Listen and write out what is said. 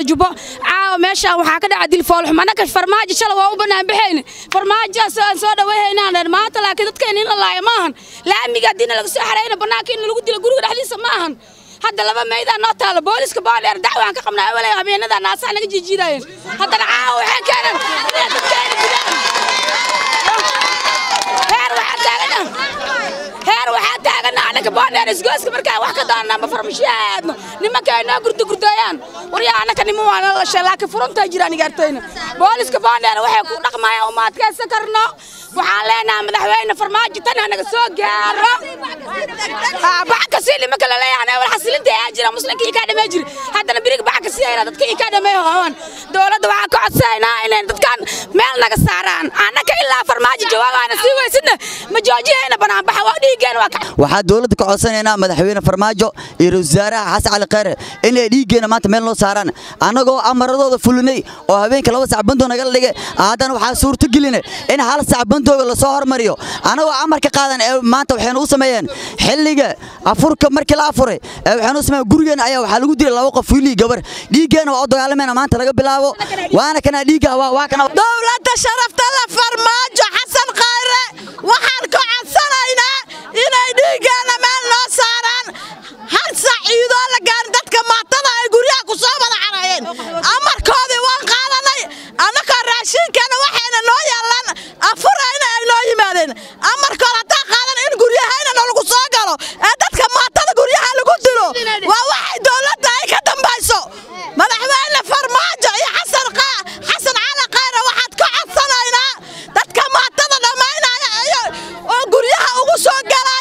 jubbo caawa meeshaan waxaa ka dhaca dil foolxum annaka farmaajo shala waa u bannaan baxayne farmaajoaas aan soo dhaweehaynaan dhan maanta laakiin dadkeena in la laaya ma ahan laamiga haddiina laga soo xarayna bannaanka in lagu dilo guriga dhexdiisa ma ahan hadda laba maydaa noo taalo booliska baadheer dacwaan ka qabnaa awalay habeenadaa naasaha naga jiijiidayeen haddana caawa waxay keeneen inay dadkeena gudaan heer waxaa taagana heer waxaa taagana annaka baadheer isgooska markaa wax ka doonana ma farmashiyaha aadno nimanka ay noo gurda gurdayaan waryaa annaka niman waa nala lashay laakiin furuntaa jiraan igaartayna booliska baadheer waxay ku dhaqmayaan uma adkaysan karno waxaan leenahay madaxweyne farmaajo tan hanaga soo gaaro bax ka sii nimanka la leeyahay wal xasilinta ayaa jira muslimka ii ka dhamay jiri haddana biriga bax ka sii ayna dadka ii ka dhamay hoon dowladda waxaan ka codsanaynaa inay dadkan meel naga saaraan annaka ilaa farmaajo jawaabaana sii weysidna ma joojiyayna banaan baxa waa dhiigeen waa waxaa dowladda ka codsanaynaa madaxweyne farmaajo iyo ra-iisul wasaaraha xasan cali khayre inay dhiiggeena maanta meel noo saaraan annagoo amaradooda fulinay oo habeenka laba sac bandoo nagala dhigay haddana waxaa suurto geline in hal sac bandooga lasoo hormariyo annagoo amarka qaadan ee maanta waxaynu u sameeyeen xilliga afurka markii la afuray ee waxaynu u sameeyeen gurigeena ayaa waxaa lagu dilay laba qof wiilii gabar dhiiggeena waa u dagaalamayna maanta laga bilaabo waana kana dhiigga waa waa kana dowladda sharafta la farmaajo xasan khayre waxaan ka codsanaynaa inay dhiiggeena meel noo saaraan hal sac ciidoo la gaarin dadka maatada ay guryaha ku soo wada carayeen amarkoodii waan qaadanay annakoo raashiinkana waxayna noo yaallaan afurayna ay noo yimaadeen amarkood haddaan qaadan in guryahayna nalagu soo galo ee dadka maatada guryaha lagu dilo waa waxay dowladda ay ka dambayso madaxweyne farmaajo iyo xasan xasan cali khayre waxaad ka codsanaynaa dadka maatada dhammaynaya iyo oo guryaha ugu soo galaya